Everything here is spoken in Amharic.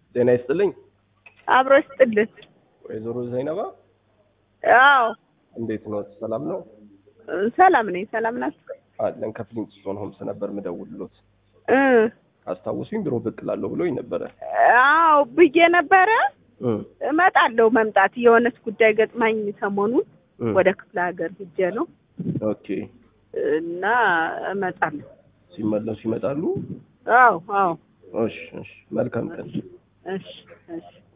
ጤና ይስጥልኝ አብሮ ይስጥልን። ወይዘሮ ዘይነባ አዎ እንዴት ነው? ሰላም ነው ሰላም ነኝ። ሰላም ናችሁ? አለን። ከፍሊንግስቶን ሆምስ ነበር ምደውልሎት። እ አስታውሱኝ ቢሮ ብቅ እላለሁ ብሎኝ ነበረ። አዎ ብዬ ነበረ እ እመጣለሁ። መምጣት የሆነች ጉዳይ ገጥማኝ ሰሞኑን እ ወደ ክፍለ ሀገር ሂጄ ነው ኦኬ። እና እመጣለሁ። ሲመለሱ ይመጣሉ። አዎ አዎ እሺ፣ እሺ። መልካም ቀን። እሺ እሺ